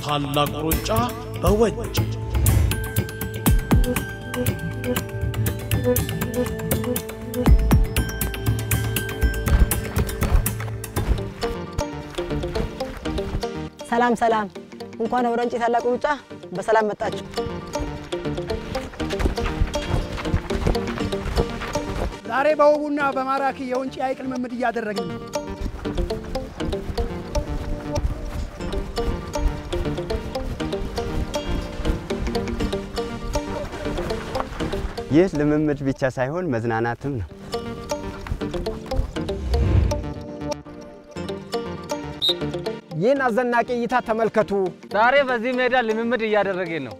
ታላቁ ሩጫ በወንጭ ሰላም ሰላም፣ እንኳን ወደ ወንጪ ታላቁ ሩጫ በሰላም መጣችሁ። ዛሬ በውቡና በማራኪ የወንጪ ሐይቅ ልምምድ እያደረግን ነው። ይህ ልምምድ ብቻ ሳይሆን መዝናናትም ነው። ይህን አስደናቂ እይታ ተመልከቱ። ዛሬ በዚህ ሜዳ ልምምድ እያደረግን ነው።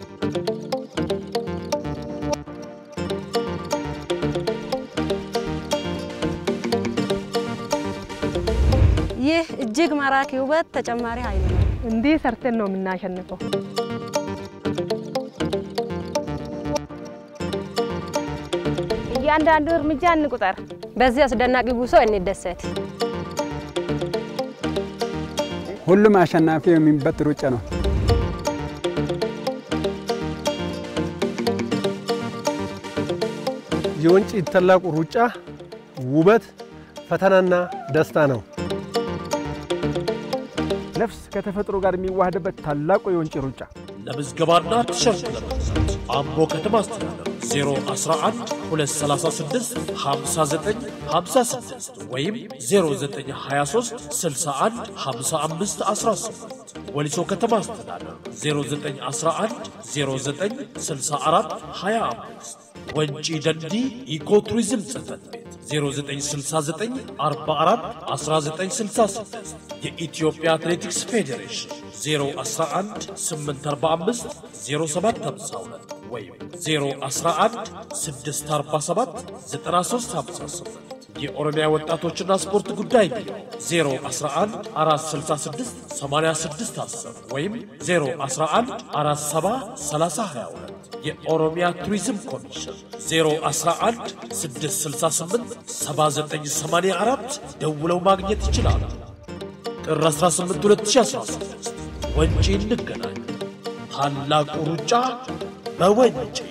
ይህ እጅግ ማራኪ ውበት ተጨማሪ ኃይል ነው። እንዲህ ሰርተን ነው የምናሸንፈው። እያንዳንዱ እርምጃ እንቁጠር። በዚህ አስደናቂ ጉዞ እንደሰት። ሁሉም አሸናፊ የሚበት ሩጫ ነው። የወንጪ ታላቁ ሩጫ ውበት፣ ፈተናና ደስታ ነው። ነፍስ ከተፈጥሮ ጋር የሚዋሃድበት ታላቁ የወንጪ ሩጫ ለምዝገባና ቲሸርት ለመግዛት አምቦ ከተማ አስተዳደር 011 236 59 56 ወይም 0923 61 55 18 ወሊሶ ከተማ አስተዳደር 0911 09 64 25 ወንጪ ደንዲ ኢኮ ቱሪዝም ጽሕፈት ቤት 0969 44 1966 የኢትዮጵያ አትሌቲክስ ፌዴሬሽን 011 845 0752 ወይም 011 647 9358 የኦሮሚያ ወጣቶችና ስፖርት ጉዳይ ቢሮ 011 466 86 10 ወይም 011 47 30 22 የኦሮሚያ ቱሪዝም ኮሚሽን 011 668 7984 ደውለው ማግኘት ይችላሉ። ጥር 18 2016 ወንጪ እንገናኝ። ታላቁ ሩጫ በወንጪ